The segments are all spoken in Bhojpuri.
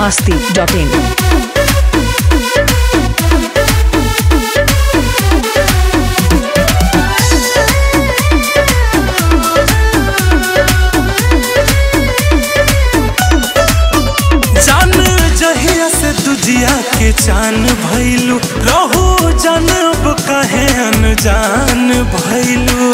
masti.in. जान जहिया से तुझिया के चान भइलू रहू जानब कहे अनजान भइलू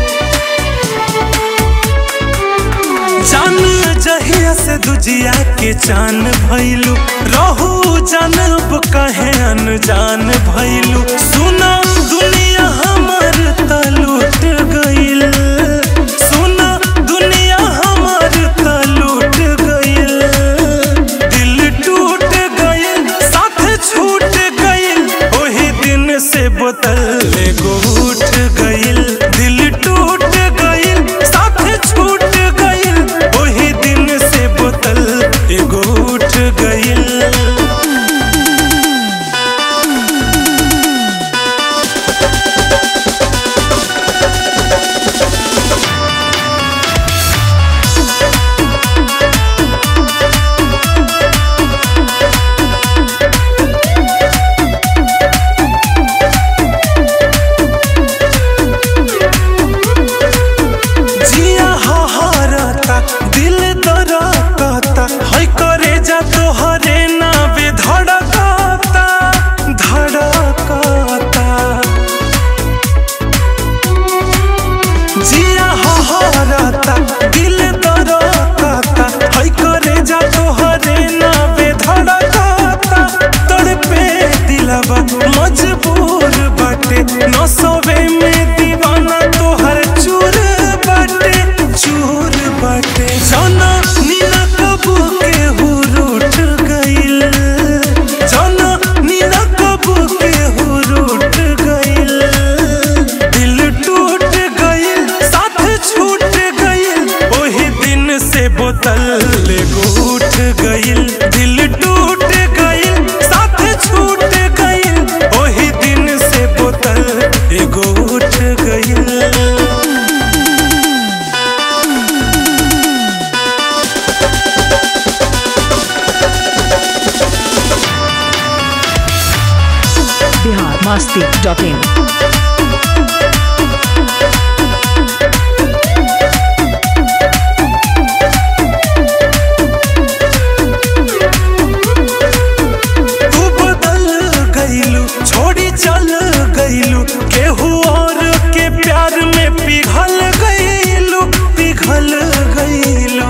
जान जहिया से दुजिया के चान भइलू रहू जानब कहे अनजान भइलू सुना दुनिया हमर त लूट गइल सुना दुनिया हमर त लूट गइल दिल टूट गइल साथ छूट गइल ओही दिन से बोतल एगो उठ गइल दिल टूट गइल साथ छूट गइल ओही दिन से बोतल एगो उठ गइल जिया हहरता दिल दरकता है करे जा तोहरे नावे धड़कता धड़कता जिया हहरता दिल दरकता है करे जा तोहरे नावे धड़कता तड़पे दिलवा मजबूर बाटे नसवे में दीवाना तोहर चूर बाटे चूर बाटे जाना नीना कबू के हुर उठ गइल जाना नीना कबू के हुर उठ गइल दिल टूट गइल साथ छूट गइल ओही दिन से बोतल एगो उठ गइल दिल टूट गइल साथ छूट गइल ओही दिन से बोतल एगो उठ गइल Bihar masti.in. तू बदल गइलू छोड़ी चल गइलू केहू और के प्यार में पिघल गइलू पिघल गइलू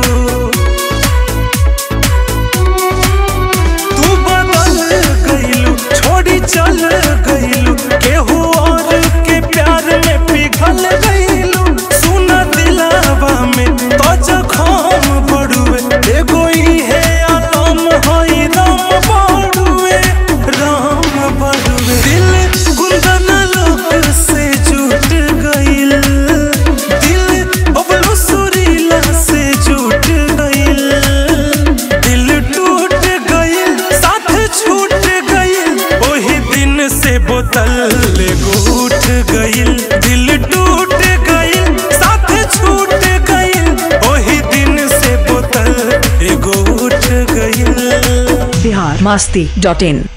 तू बदल गइलू छोड़ी चल गइलू केहू और के प्यार में पिघल गइलू सुन दिलावा में तो जखम पड़ुए एगो इहे आलम हई राम बड़ुए राम बड़ुए दिल गुंदन लोक से जुट गइल दिल बबलू सुरीला से जुट गइल दिल टूट गइल साथ छूट गइल ओही दिन से बोतल एगो उठ गइल दिल टूट गइल साथ छूट गइल ओही दिन से बोतल एगो उठ गइल Bihar masti.in.